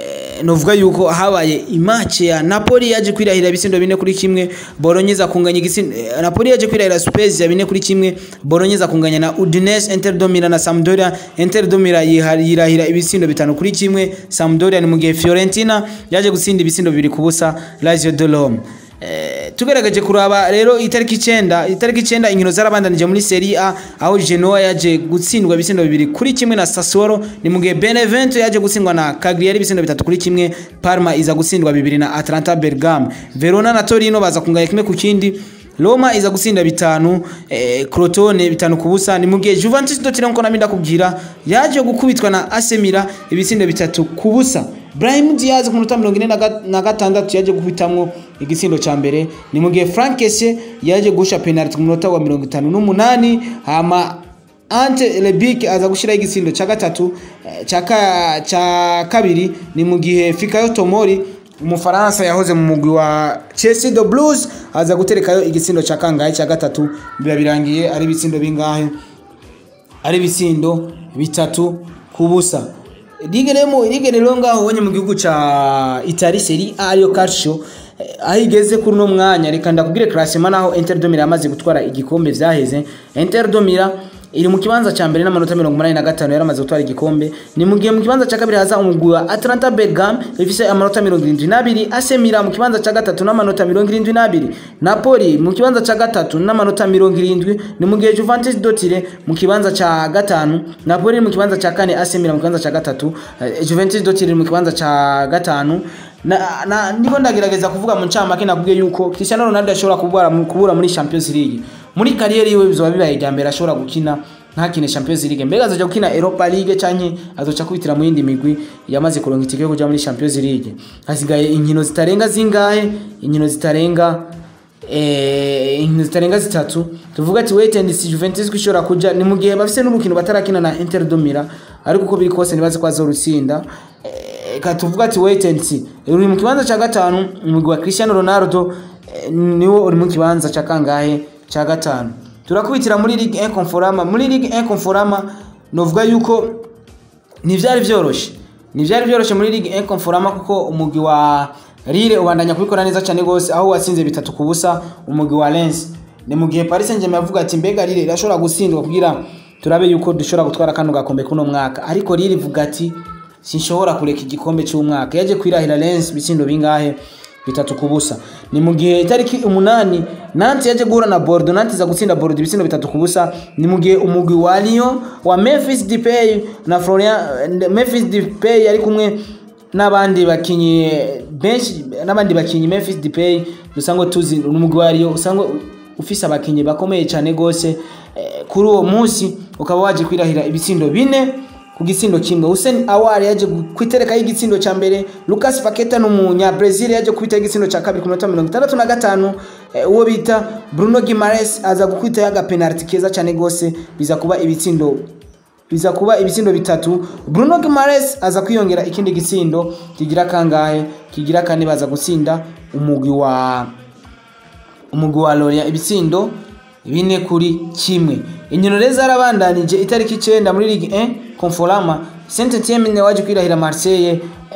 eh, novuga yuko habaye imace ya Napoli yaje kwirahira ibisindo bine kuri kimwe Bolognese kunganya igisindo eh, Napoli yaje kwirahira Spezia bine kuri kimwe Bolognese kunganya na Udinese Inter de Milan na Sampdoria Inter de Milan yihari- yirahira ibisindo bitanu kuri kimwe Sampdoria ni mu gihe Fiorentina yaje gutsinda ibisindo bibiri ku busa Lazio de Rome Eh, tugaragaje kuraba rero itariki icenda itariki icenda inkino zarabandanije muri Serie A aho Genoa yaje gutsindwa ibisindo bibiri kuri kimwe na Sassuolo ni mu gihe Benevento yaje gutsindwa na Cagliari ibisindo bitatu kuri kimwe Parma iza gutsindwa bibiri na Atalanta Bergamo Verona na Torino baza kunganya kimwe ku kindi Roma iza gutsinda bitanu eh, Crotone bitanu ku busa ni mu gihe Juventus dotire nko naminda kubwira yaje gukubitwa na AC Milan ibitsindo bitatu ku busa Brahim Diaz ku minota mirongo ine na ga- na gatandatu yaje guhitamwo igitsindo ca mbere ni mu gihe Frank Kessié yaje gusha penalty ku minota wa mirongo itanu n'umunani hama Ante Rebic aza gushiraho igitsindo ca gatatu eh, ca ka- ca kabiri ni mu gihe Fikayo Tomori umufaransa yahoze mu mugwi wa Chelsea the Blues aza guterekayo igitsindo ca kangahe ca gatatu biba birangiye ari ibitsindo bingahe ari ibitsindo bitatu ku busa ligue rero ligue rero ngaho ubonye mu gihugu ca Italy Serie A ariyo Calcio eh, aho igeze kuri uno mwanya reka ndakubwire classement naho Inter de Milan yamaze gutwara igikombe vyaheze Inter de Milan iri mu kibanza ca mbere n'amanota mirongo umunani na gatanu yaramaze gutwara igikombe ni mu gihe mu kibanza ca kabiri haza umugwi wa Atlanta Bergamo ifise amanota mirongo irindwi n'abiri AC Milan mu kibanza ca gatatu n'amanota mirongo irindwi n'abiri Napoli mu kibanza ca gatatu n'amanota mirongo irindwi ni mu gihe Juventus Dotire mu kibanza ca gatanu Napoli mu kibanza ca kane AC Milan mu kibanza ca gatatu eh, Juventus Dotire mu kibanza ca gatanu na, na ndiko ndagerageza kuvuga mu ncamake nakubwiye yuko Cristiano Ronaldo ashobora kubura kubura muri Champions League muri kariyeri yiwe bizoba bibaye irya mbere ashobora gukina ntakine Champions League mbega azoja gukina Europa League canke azoca kwitira mu yindi migwi yamaze kuronka itike yo kuja muri Champions League hasigaye inkino zitarenga zingahe inkino zitarenga eh inkino zitarenga zitatu tuvuga ati wait and see Juventus ko ishobora kuja ni mu gihe bafise n'urukino batarakina na Inter de Milan ariko uko biri kose nibaze ko azorutsinda eh, ka tuvuga ati wait and see uri mu kibanza ca gatanu umugwi wa Cristiano Ronaldo eh, niwo uri mu kibanza ca kangahe ca gatanu turakubitira muri Ligue 1 Conforama muri Ligue 1 Conforama novuga yuko ntivyari vyoroshe ntivyari vyoroshe muri Ligue 1 Conforama kuko umugwi wa Lille ubandanya kubikora neza cyane gose aho watsinze bitatu ku busa umugwi wa Lens ni mu gihe Paris Saint-Germain yavuga ati mbega Lille irashobora gutsindwa kugira turabe yuko dushobora gutwara kano gakombe kuno mwaka ariko Lille ivuga ati sinshobora kureka igikombe cy'umwaka yaje kwirahira Lens bitsindo bingahe bitatu ku busa ni mu gihe itariki umunani Nantes yaje guhura na Bordeaux Nantes iza gutsinda Bordeaux ibitsindo bitatu ku busa ni mu gihe umugwi wa Lyon wa Memphis Depay na Florian Memphis Depay yari kumwe n'abandi bakinyi benshi n'abandi bakinyi Memphis Depay dusanzwe tuzi n'umugwi wa Lyon usangwe ufise abakinyi bakomeye cyane gose eh, kuri uwo munsi ukaba waje kwirahira ibitsindo bine ku gitsindo kimwe Hussein Awar yaje kwitereka y'igitsindo ca mbere Lucas Paqueta n'umunya Brazil yaje kwita igitsindo ca kabiri ku minota mirongo itandatu na gatanu eh, uwo bita Bruno Guimaraes aza gukwita yaga penalty keza cyane gose biza kuba ibitsindo biza kuba ibitsindo bitatu Bruno Guimaraes aza kwiyongera ikindi gitsindo kigira kangahe kigira kane baza gutsinda umugwi wa umugwi wa Lorient ibitsindo bine kuri kimwe inkino rero zarabandanije itariki icenda muri Ligue 1 Conforama Saint Etienne waje kwirahira Marseille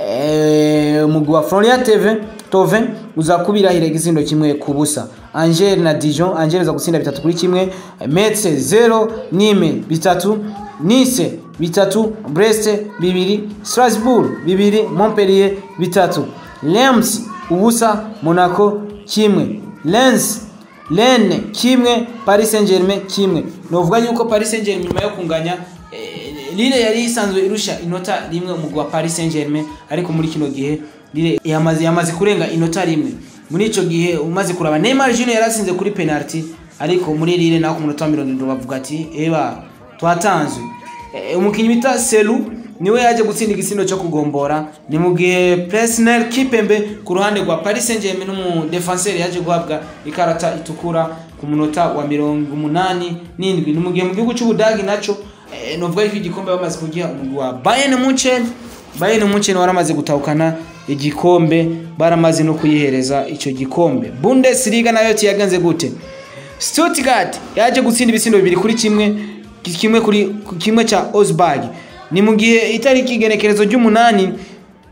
eh, umugwi wa Florian TV Tove uza kubirahira igitsindo kimwe ku busa Angers na Dijon Angers uza gutsinda bitatu kuri kimwe Metz 0 Nîmes bitatu Nice bitatu Brest bibiri Strasbourg bibiri Montpellier bitatu Reims ubusa Monaco kimwe Lens Rennes kimwe Paris Saint-Germain kimwe novuga yuko Paris Saint-Germain nyuma yo kunganya eh, Lille yari isanzwe irusha inota rimwe umugwi wa Paris Saint-Germain ariko muri kino gihe Lille yamaze yamaze kurenga inota rimwe muri ico gihe umaze kuraba Neymar Junior yaratsinze kuri penalty ariko muri Lille naho ku munota wa 70 bavuga ati eba twatanzwe eh, umukinyi bita Selu niwe yaje gutsinda igisindo cyo kugombora ni mu gihe Presnel Kipembe ku ruhande rwa Paris Saint-Germain n'umu defenseur yaje guhabwa ikarata itukura ku munota wa mirongo umunani n'indwi ni mu gihe mu gihugu cy'Ubudagi naco eh, novuga yuko igikombe bamaze kugiha umugwi wa Bayern Munchen Bayern Munchen waramaze gutahukana igikombe baramaze no kuyihereza ico gikombe Bundesliga nayo tiyagenze gute Stuttgart yaje gutsinda ibisindo bibiri kuri kimwe kimwe kuri kimwe cha Osberg ni mu gihe itariki igenekerezo ry'umunani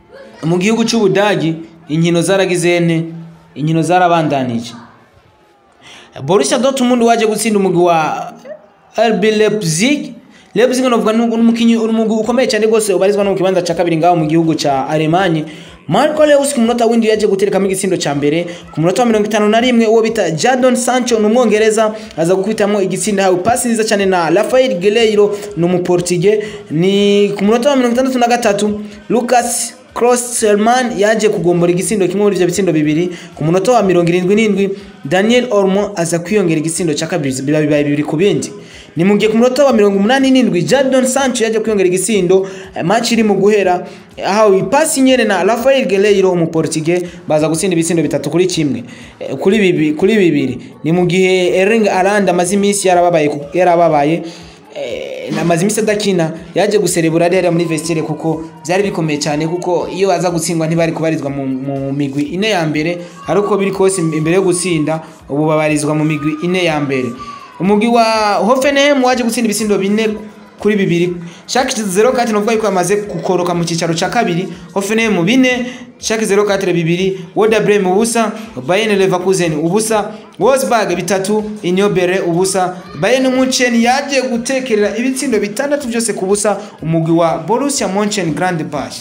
mu gihugu cy'ubudagi inkino zaragize ene inkino zarabandanije Borussia Dortmund waje gutsinda umugwi wa RB Leipzig Leipzig novuga n'umukinyi umugwi ukomeye cyane rwose ubarizwa no mu kibanza ca kabiri ngaho mu gihugu ca Allemagne Marco Reus ku munota w'indi yaje guterekamo igitsindo ca mbere ku munota wa mirongo itanu na rimwe uwo bita Jadon Sancho ni umwongereza aza gukubitamo igitsindo hawe pasi nziza cyane na Rafael Guerreiro ni umuportige ni ku munota wa mirongo itandatu na gatatu Lucas Klosterman yaje kugombora igitsindo kimwe muri ivyo bitsindo bibiri ku munota wa mirongo irindwi n'indwi Daniel Olmo aza kwiyongera igitsindo ca kabiri biba bibaye bibiri ku bindi ni mu gihe ku munota wa mirongo umunani n'indwi Jadon Sancho yaje kwiyongera igitsindo match iri mu guhera ahawe ipasi nyene na Rafael Guerreiro umuportige baza gutsinda ibitsindo bitatu kuri kimwe eh, kuri bibi kuri bibiri ni mu gihe Erling Haaland amaze iminsi yarababaye yarababaye eh, amaze iminsi adakina yaje guserebura rero muri vestiaire kuko byari bikomeye cyane kuko iyo aza gutsindwa ntibari kubarizwa mu, mu migwi ine ya mbere ariko biri kose imbere yo gutsinda ubu babarizwa mu migwi ine ya mbere umugwi wa Hoffenheim waje gutsinda ibisindo bine kuri bibiri Schalke 04 novuga yuko yamaze gukoroka mu cicaro ca kabiri Hoffenheim bine Schalke 04 bibiri Werder Bremen ubusa Bayern Leverkusen ubusa Wolfsburg bitatu Union Berlin ubusa Bayern Munchen yaje gutekerera ibitsindo bitandatu byose ku busa umugwi wa Borussia Mönchengladbach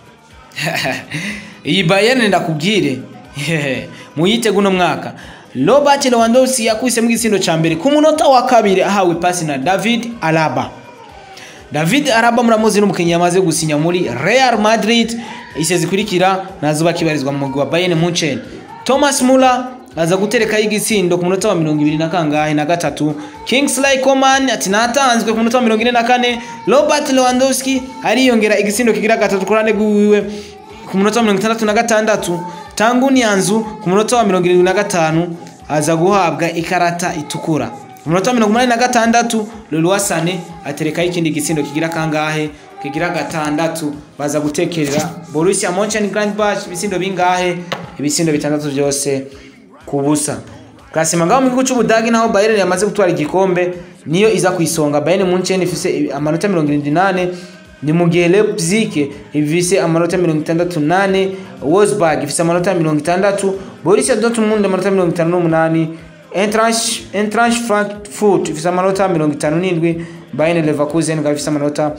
iyi Bayern ndakubwire muyite guno mwaka Robert Lewandowski yakwisemo igitsindo ca mbere ku munota wa kabiri ahawe pasi na David Alaba David Alaba muramuzi n'umukinnyi yamaze gusinya muri Real Madrid ise zikurikira nazo bakibarizwa mu mugwi wa Bayern Munchen Thomas Muller aza gutereka igitsindo ku munota wa mirongo ibiri na kangahe na gatatu Kingsley Coman ati natanzwe ku munota wa mirongo ine na kane Robert Lewandowski ariyongera igitsindo kigira gatatu ku ruhande rwiwe ku munota wa mirongo itandatu na gatandatu Tangu Nyanzu ku munota wa mirongo irindwi na gatanu aza guhabwa ikarata itukura ku munota wa mirongo umunani na gatandatu Leroy Sané aterekaho ikindi gitsindo kigira kangahe kigira gatandatu baza gutekerera Borussia Mönchengladbach ibitsindo bingahe ibitsindo bitandatu byose ku busa Klasima ngaho mu gihugu cy'Ubudagi naho Bayern yamaze gutwara igikombe niyo iza ku isonga Bayern Munchen ifise amanota 78 ni mu gihe Leipzig ifise amanota 68 Wolfsburg ifise amanota 60 Borussia Dortmund amanota 58 Eintracht Eintracht Frankfurt ifise amanota 57 Bayern Leverkusen ikaba ifise amanota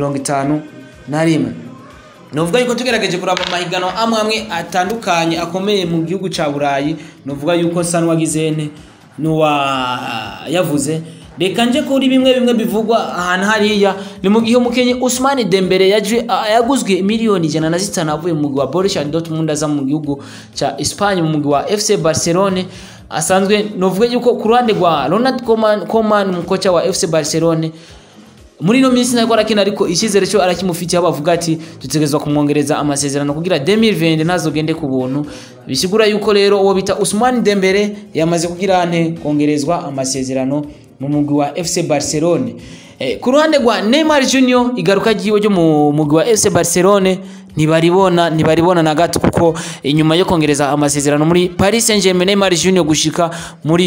51 Novuga yuko tugerageje kuraba amahiganwa amwe amwe atandukanye akomeye mu gihugu ca Burayi novuga yuko nsa n'uwagizene n'uwa yavuze reka nje kuri bimwe bimwe bivugwa ahantu hariya ni mu gihe umukinnyi Ousmane Dembele yaje yaguzwe miliyoni ijana na zitanu avuye mu mugwi wa Borussia Dortmund aza mu gihugu ca Espagne mu mugwi wa FC Barcelone asanzwe novuga yuko ku ruhande rwa Ronald Koeman Koeman umukoca wa FC Barcelone muri ino minsi ntabwo arakina ariko icyizere cyo arakimufitiye bavuga ati dutegerezwa kumwongereza amasezerano kugira 2020 ntazogende ku buntu bisigura yuko rero uwo bita Ousmane Dembele yamaze kugira ante kongerezwa amasezerano mu mugwi wa FC Barcelone eh, ku ruhande rwa Neymar Junior igaruka ryiwe ryo mu mugwi wa FC Barcelone ntibaribona ntibaribona na gato kuko inyuma yo kongereza amasezerano muri Paris Saint-Germain Neymar Junior gushika muri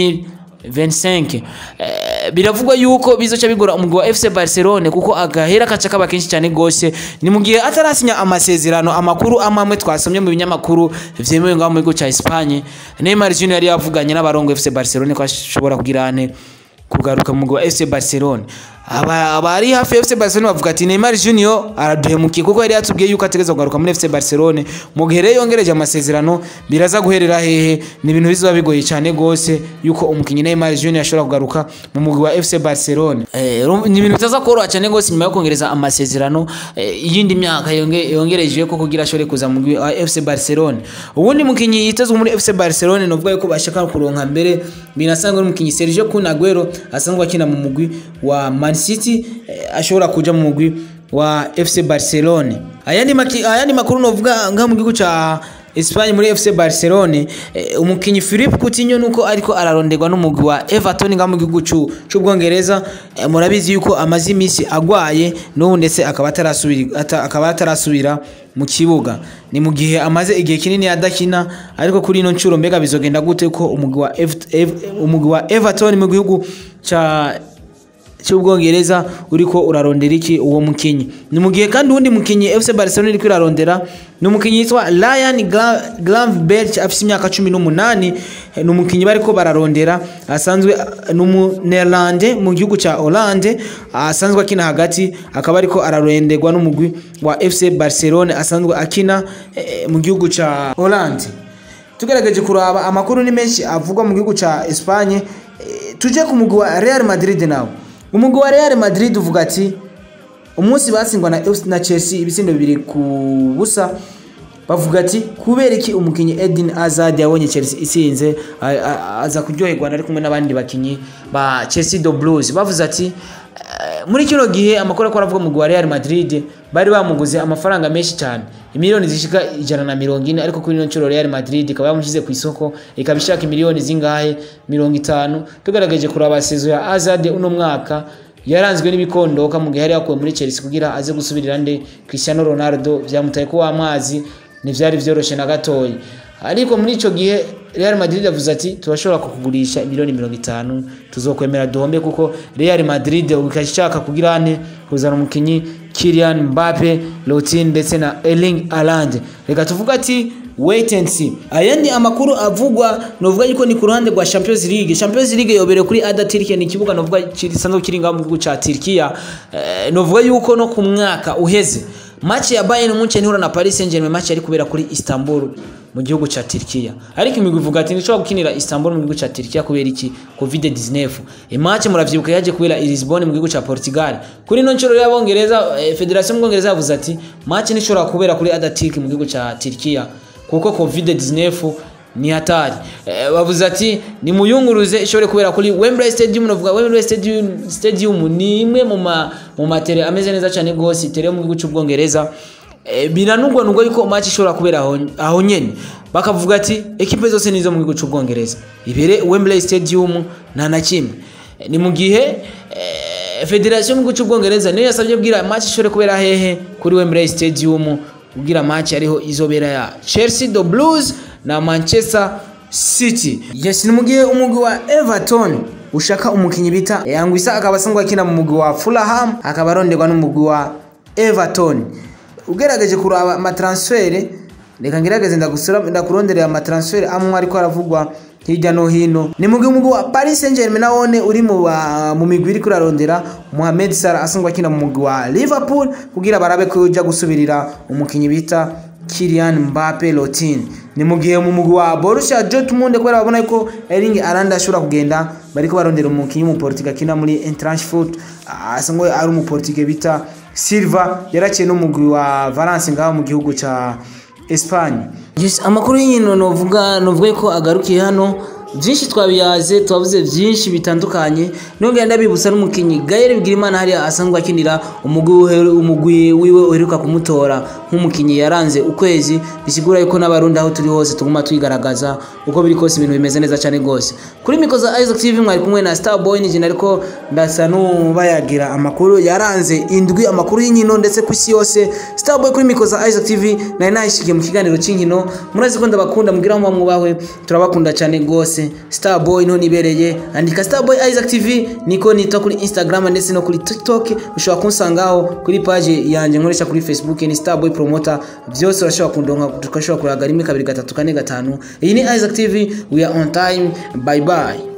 2025 eh, biravugwa yuko bizoca bigora umugwi wa FC Barcelone kuko agahera kaca kaba kenshi cyane gose ni mu gihe atarasinya amasezerano amakuru amamwe twasomye mu binyamakuru vyemewe ngaho mu gihugu ca Espagne Neymar Junior yari yavuganye n'abarongo FC Barcelone ko ashobora kugira ane kugaruka mu mugwi wa FC Barcelone abari hafi ya FC Barcelone bavuga ati Neymar Junior araduhemukiye kuko yari yatubwiye yuko ategeza kugaruka muri FC Barcelone mu gihe rero yongereje amasezerano biraza guherera hehe ni ibintu bizoba bigoye cyane gose yuko umukinnyi Neymar Junior ashobora kugaruka mu mugwi wa FC Barcelone eh, ni ibintu bitaza koroha cyane gose nyuma yo kongereza amasezerano iyindi eh, myaka yongereje ko kugira ashobore kuza mu mugwi wa FC Barcelone ubundi mukinnyi yitezwe muri FC Barcelone novuga yuko bashaka kuronka mbere binasanga umukinnyi Sergio Kun Aguero asanzwe akina mu mugwi wa Man City eh, ashobora kuja mu mugwi wa FC Barcelone ayandi maki, ayandi makuru novuga nga mu gihugu ca Espagne muri FC Barcelone eh, umukinyi Philippe Coutinho nuko ariko araronderwa n'umugwi wa Everton nga mu gihugu c'Ubwongereza eh, murabizi yuko amazi imisi agwaye n'ubu ndetse akaba atarasubira ata, akaba atarasubira mu kibuga ni mu gihe amaze igihe kinini adakina ariko kuri ino ncuro mbega bizogenda gute ko umugwi wa umugwi wa Everton mu gihugu ca cy'ubwongereza uriko urarondera iki uwo mukinyi ni mu gihe kandi uwundi mukinyi FC Barcelona iriko irarondera ni umukinyi yitwa Ryan Gra- Gravenberch afite imyaka cumi n'umunani ni umukinyi bariko bararondera asanzwe ni umunelande mu gihugu ca Hollande asanzwe akina hagati akaba ariko araronderwa n'umugwi wa FC Barcelona asanzwe akina eh, mu gihugu ca Hollande tugerageje kuraba amakuru ni menshi avugwa mu gihugu ca Espagne eh, tuje ku mugwi wa Real Madrid nawo umugwi wa Real Madrid uvuga ati umunsi batsindwa na, na Chelsea ibitsindo bibiri ku busa bavuga ati kubera iki umukinyi Eden Hazard yabonye Chelsea itsinze a- a- aza kuryoherwa ari kumwe n'abandi bakinyi ba Chelsea do Blues bavuze ati eh, muri kino gihe amakuru akora avuga mu wa Real Madrid bari bamuguze amafaranga menshi cyane imiliyoni zishika ijana na mirongo ine ariko kuri ino nshuro Real Madrid ikaba yamushyize ku isoko ikaba ishaka imiliyoni zingahe mirongo itanu tugaragaje kuraba sezo ya Hazard uno mwaka yaranzwe n'ibikondoka mu gihe yari yakuwe muri Chelsea kugira aze gusubirira nde Cristiano Ronaldo byamutaye ko amazi ntivyari vyoroshe na gatoya ariko muri ico gihe Real Madrid yavuze ati turashobora kukugurisha miliyoni mirongo itanu tuzokwemera duhombe kuko Real Madrid ikashaka kugira ane kuzana umukinyi Kylian Mbappe Lottin ndetse na Erling Haaland reka tuvuga ati wait and see aya ni amakuru avugwa novuga yuko ni ku ruhande rwa Champions League Champions League yobereye kuri Ada Turkey ni ikibuga novuga gisanzwe kiri ngaho mu gihugu ca Turkiya eh, novuga yuko no ku mwaka uheze match ya Bayern Munchen ihura na Paris Saint-Germain match yari kubera kuri Istanbul mu gihugu ca Turkiya ariko imigwi ivuga ati nishobora gukinira Istanbul mu gihugu ca Turkiya kubera iki COVID-19 e match muravyibuka yaje kubera i Lisbon mu gihugu ca Portugal kuri no nshuro y'abongereza eh, Federation y'Ubwongereza yavuze ati match nishobora kubera kuri Ada Turkey mu gihugu ca Turkiya kuko COVID-19 ni hatari eh, bavuze ati ni muyunguruze ishobore kubera kuri Wembley Stadium novuga Wembley Stadium, Stadium ni imwe mu ma mu matere ameze neza cyane gose itere mu gihugu cy'ubwongereza eh, biranugwa nubwo yuko match ishobora kubera aho, aho nyene bakavuga ati ekipe zose nizo mu gihugu cy'ubwongereza ibere Wembley Stadium nta na kimwe Eh, ni mu gihe eh, Federation mu gihugu cy'ubwongereza niyo yasabye bwira match ishobore kubera hehe kuri Wembley Stadium ubwira match ariho izobera ya Chelsea the Blues na Manchester City yes ni mugihe umugwi wa Everton ushaka umukinyi bita Yangwisa akaba asanzwe akina mu mugwi wa Fulham akaba aronderwa n'umugwi wa Everton ugerageje kuraba amatransfere reka ngerageze ndagusura ndakuronderera amatransfere amwe ariko aravugwa hirya no hino ni mugwi umugwi wa Paris Saint-Germain nawone uri mu ba- mu migwi iri kurarondera Mohamed Salah asanzwe akina mu mugwi wa Liverpool kugira barabe ko ujya gusubirira umukinyi bita Kylian Mbappe Lottin ni mu gihe mu mugwi wa Borussia Dortmund kubera babona ko Erling Haaland ashobora kugenda bariko barondera umukinyi w'umuportugal akina muri Eintracht Frankfurt asanzwe ari umuportugal bita Silva yaraciye n'umugwi wa Valence ngaho mu gihugu ca Espagne yes, amakuru y'inkino novuga novuga ko agarukiye hano byinshi twabiyaze twavuze byinshi bitandukanye nongera ndabibutsa n'umukinyi Gaël Bigirimana hariya asanzwe akinira umugwi uhe- umugwi wiwe uheruka kumutora nk'umukinyi yaranze ukwezi bisigura yuko n'abarundi aho turi hose tuguma twigaragaza uko biri kose ibintu bimeze neza cyane rwose kuri miko za Isaac TV mwari kumwe na Starboy ni ariko ndasa n'ubayagira amakuru yaranze indwi amakuru y'inkino ndetse ku isi yose Starboy kuri miko za Isaac TV nari nayishikiye mu kiganiro cy'inkino murazi ko ndabakunda mugira ngo mwubahwe turabakunda cyane rwose Starboy none ibereye andika Starboy Isaac TV niko nita kuri Instagram ndetse no kuri TikTok ushobora kunsangaho kuri page yanjye nkoresha kuri Facebook ni Starboy Promoter byose urashobora kundonka tukashobora kuraga rimwe kabiri gatatu kane gatanu iyi ni Isaac TV we are on time bye bye